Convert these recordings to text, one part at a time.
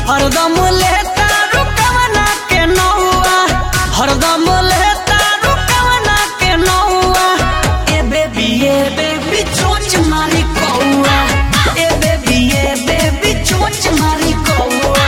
हरदम लेता रुकवना के नौआ हरदम लेता रुकवना के नौआ ए बेबी ए बेबी चोच मारी कौआ ए बेबी ए बेबी चोच मारी कौआ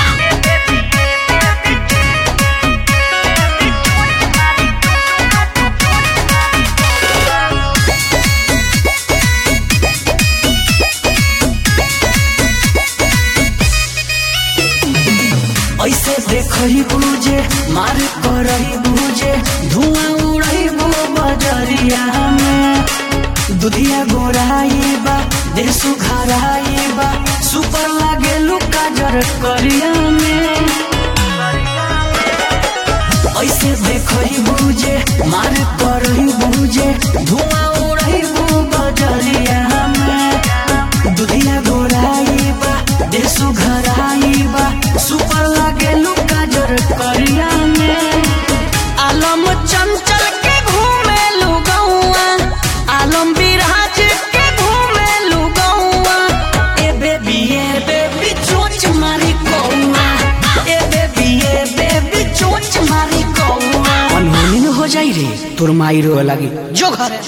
ऐसे देखही बुझे मार करही बुझे धुआं उड़ही बो बजरिया में दुधिया गोराई बा देह सुघराई बा सुपर लागे लुका जर करिया में ऐसे देखही बुझे मार करही बुझे धुआं उड़ही बो बजरिया में दुधिया गोराई बा देह सुघराई बा सुपर लागे लुका जर करिया में आलम चंचल के घूमे लुगौआ आलम विराज के घूमे लुगौआ ए बेबी ए बेबी चोच मारी कौआ ए बेबी ए बेबी चोच मारी कौआ अनहोनी हो जाई रे तोर माई रो लगी जो घरे